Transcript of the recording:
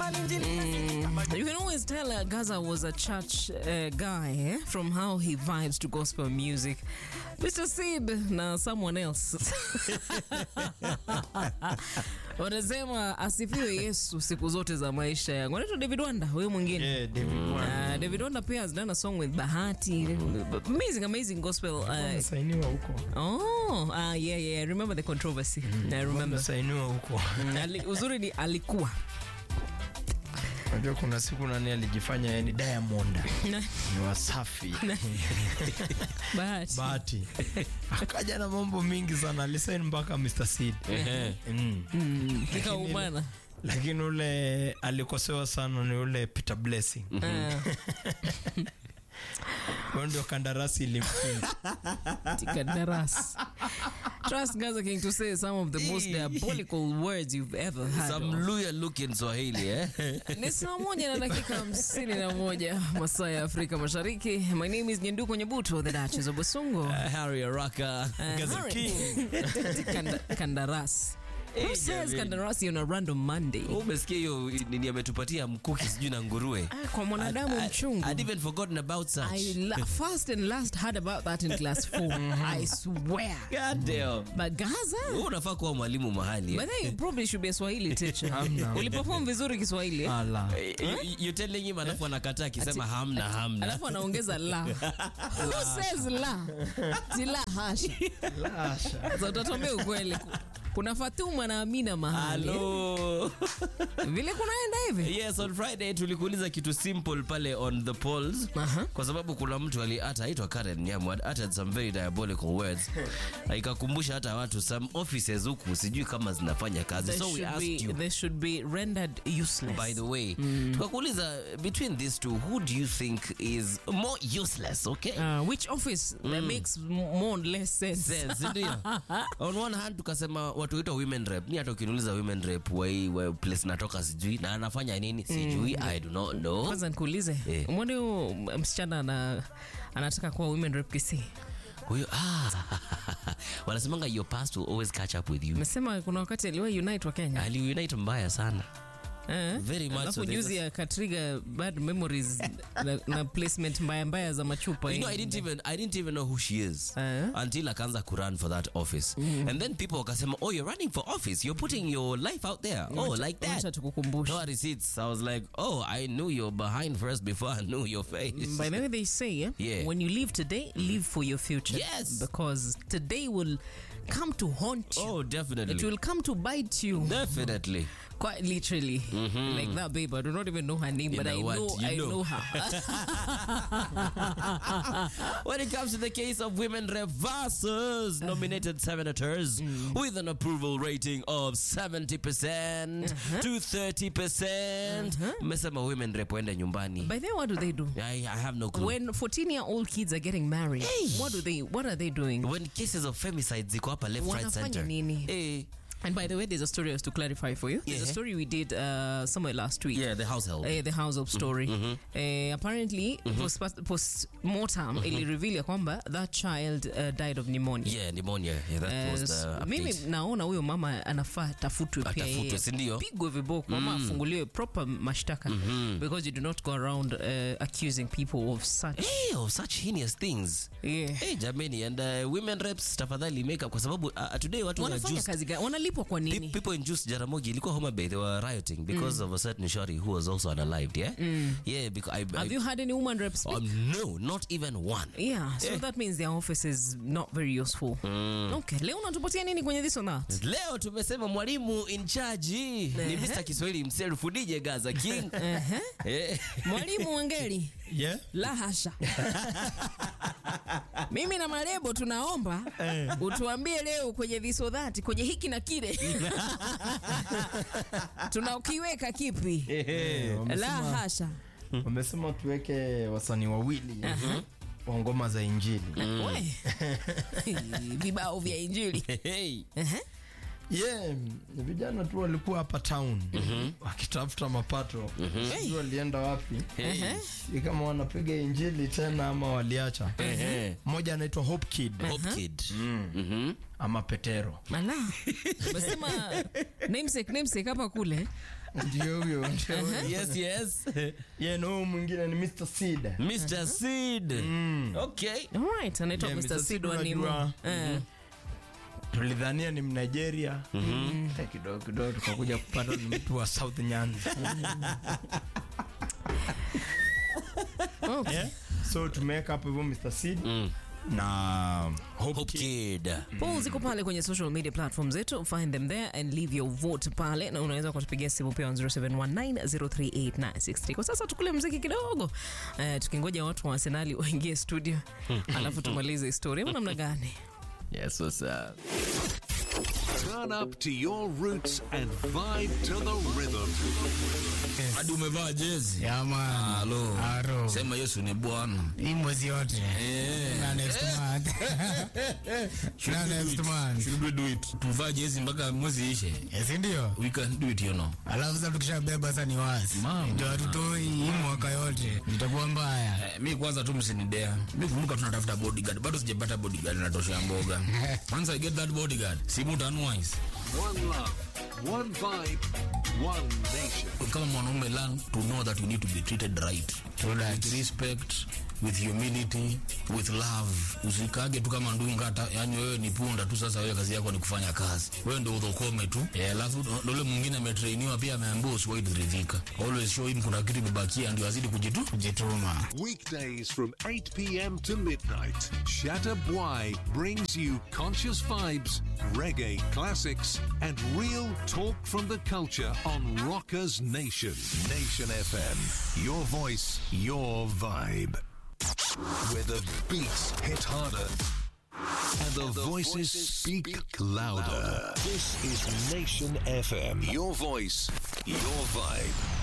You can always tell uh, Gaza was a church uh, guy eh? from how he vibes to gospel music. Mr. Sid na someone else wanasema asifiwe Yesu siku zote za maisha yangu. Anaitwa David Wanda, huyo mwingine Yeah, David Wanda. Uh, David Wanda pia has done a song with Bahati. Amazing, amazing gospel. Uh, Amesainiwa huko. oh, uh, yeah, yeah. I remember the controversy. I remember. Amesainiwa huko. Mm, ali- uzuri ni alikuwa Unajua kuna siku nani alijifanya yeye ni Diamond. Na- Ni wasafi. Bahati. Bahati. Akaja na mambo mingi sana. Alisaini mpaka Mr. Seed. Mm. kikaumana Lakini ule alikosewa sana ni ule Peter Blessing. Huyo ndio kandarasi ilimfunga. Tikadarasi. Trust Gaza King to say some of the most diabolical words you've ever heard. Some of. Luya look in Swahili, eh? Ni saa moja na dakika hamsini na moja masaa ya Afrika Mashariki. My name is Nyenduko Nyebuto, the Duchess of Busungu. Uh, Harry Araka. Uh, Gaza Harry- King. Kanda- Kandarasi. Who says jamani. kandarasi on a random Monday? Umesikia hiyo nini ametupatia mkuki sijui na nguruwe. Ah, Kwa mwanadamu I- mchungu. I'd even forgotten about such. I la- first and last heard about that in class 4. I swear. God damn. But Gaza? Wewe unafaa kuwa mwalimu mahali. eh? But then you probably should be a Swahili teacher. Hamna. Uliperform vizuri Kiswahili. eh? Ala. Eh, you- You're telling him alafu anakataa akisema hamna hamna. Alafu anaongeza la. Who says la? Si la hasha. Sasa utatuambia ukweli. Kuna Fatuma na Amina mahali. Hello. Vile kunaenda hivi. Yes, on Friday tulikuuliza kitu simple pale on the polls Aha. kwa sababu kuna mtu ali hata aitwa Karen Nyamu had uttered some very diabolical words. Ikakumbusha hata watu some offices huku sijui kama zinafanya kazi. They So we should asked be, you they should be rendered useless. by the way tukakuuliza between these two who do you think is more useless okay Uh, which office that makes m- more or less sense? Sense, ndio. on one hand tukasema watu waitwa women rep ni hata ukiniuliza women rep wa hii wa place natoka sijui na anafanya nini sijui i do not know Kwanza nikuulize, Eh. mwone huyo msichana ana, anataka kuwa women rep Kisii. huyo ah wanasemanga your past will always catch up with you Amesema kuna wakati aliwahi unite wa Kenya. aliunite mbaya sana Eh? Very much Alafu so. There's juzi akatriga bad memories na, na placement mbaya mbaya za machupa. You know, I eh. didn't even I didn't even know who she is Eh? until akaanza kurun for that office and then people wakasema oh you're running for office you're putting your life out there oh like that Wacha tukukumbushe. no receipts I was like oh I knew you're behind first before I knew your face By the way, they say eh, Yeah. when you live today, live for your future. Yes. Because today will come to haunt you. oh definitely It will come to bite you. definitely Quite literally. Like that babe. I do not even know her name, You but know I what? know You I know. know her. when it comes to the case of women rep versus nominated senators with an approval rating of 70% to 30% mmesema women rep waende nyumbani By the way, what do they do? I, I have no clue When 14 year old kids are getting married, what do they what are they doing? when cases of femicide ziko hapa left right Wanafanya center nini? Eh, And by the way, there's a story I was to clarify for you. There's a Yeah. story we did uh, somewhere last week. yeah the household Eh, the house of story Eh, apparently post, post mortem ili reveal ya kwamba that child uh, died of pneumonia yeah pneumonia yeah, that Eh, was the so update. mimi naona huyo mama anafaa tafutwe pia Atafutwe, yeye. si ndio? pigwe viboko ama afunguliwe proper mashtaka because you do not go around uh, accusing people of such Eh, of such heinous things yeah. hey, jamani and uh, women reps tafadhali make up kwa sababu uh, today watu wana wanafanya kazi gani wanalipwa kwa Pe- nini people in Juice Jaramogi ilikuwa Homa Bay they were rioting because of a certain shorty who was also unalived yeah yeah because I, I have you had any woman reps speak? um, no not even one yeah so that means their office is not very useful okay leo unatupatia nini kwenye this or that leo tumesema mwalimu in charge ni Mr. Kiswahili mselfu DJ Gaza King Ehe. eh mwalimu wengeli Yeah? la hasha mimi na marebo tunaomba utuambie leo kwenye visodhati kwenye hiki na kile tunakiweka kipi la Wamesema- hasha Wamesema tuweke wasanii wawili wa ngoma za Injili. We. vibao vya injili hey Ehe. Yeah, vijana tu walikuwa hapa town wakitafuta mapato. Sijui walienda wapi. Ehe. Si kama wanapiga injili tena ama waliacha. eh Mmoja anaitwa Hope Kid Hope Kid mhm ama Petero. Ala. Umesema namesake namesake hapa kule ndio huyo ndio huyo. yes yes Yeye na huyu mwingine ni Mr. Seed. mr seed okay Alright, anaitwa Yeah, Mr. Mr. Sid wa Sid Nimo. unajua. Eh. tulidhania ni mnigeria Eh, kidogo kidogo tukakuja kupata ni mtu wa south nyanza Okay. yeah? so tumeweka hapo hivyo mr seed Mm. na Hope Hope Kid. kid Polls ziko pale kwenye social media platforms zetu, find them there and leave your vote pale, na unaweza kutupigia simu pia on 0719038963. Kwa sasa tukule mziki kidogo, eh, tukingoja watu wa Arsenali waingie studio, alafu tumalize story. Ama namna gani? yes what's up Turn up to your roots and vibe to the rhythm. hadi umevaa jezi Ya man. Halo. Aro. sema yesu ni bwana Hii mwezi yote. Na next month. Na next month. Should we do it tuvaa jezi mpaka mwezi ishe Yes, ndio. we can do it you know Alafu sasa tukishabeba sasa ni wazi. Mama. Ndio hatutoi hii mwaka yote. Itakuwa mbaya. Eh, mi kwanza tu msinidea mi kumbuka tunatafuta bodyguard bado sijapata bodyguard natosha mboga once i get that bodyguard simu tanwise One love, one vibe, one nation. kama mwanaume learn to know that you need to be treated right with respect with humility with love usikage tu kama ndungata yani wewe ni punda tu sasa wewe kazi yako ni kufanya kazi wewe ndio udhokome tu Eh, alafu ndo ule mwingine ametrainiwa pia ameambiwa usiwahi kuridhika always show him kuna kitu imebakia ndio azidi kujitu Kujituma. Weekdays from 8 p.m. to midnight, Shatter Bwai brings you conscious vibes, reggae classics, and real talk from the culture on Rockers Nation. Nation FM. Your voice, your vibe. Where the beats hit harder and the voices speak louder. This is Nation FM. Your voice, your vibe.